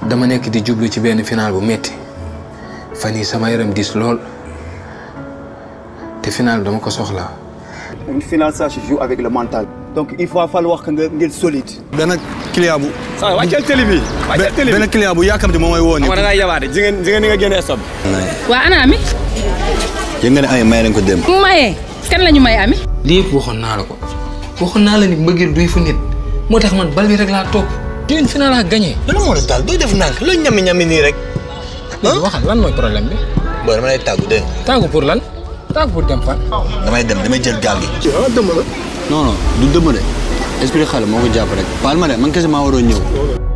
dama nekk di jublu ci benn final bu metti fan yii sama yaram diis lool te final dama ko soxla Une finale, ça se joue avec le mental. Donc il va falloir que nga ngeen solide. benn client bu. waaw wàccal télé bi wàccal télé bi benn client bu yàkkamti moom mooy woo nii. xam nga da ngaa yabaate ji ngeen ji ngeen ni nga génnee stop waa ana ami yëg nga ne ay may nañ ko dem. mu mayee kan la ñu may ami lii yëpp waxoon naa la ko waxoon naa la ni mbëggeel duy fu nit moo tax man bal bi rek laa topp te une final laa gagné. lan moo la daal dooy def nànk looy ñami ñami nii rek. léegi waxal lan mooy problème bi. booy dama lay tàggu dégg nga. tàggu pour lan tàggu pour dem fan. damay dem damay jël gaal gi. non non du dëmm de esprit xale moo ko jàpp rek. baal ma de man kese maa waroon ñëw.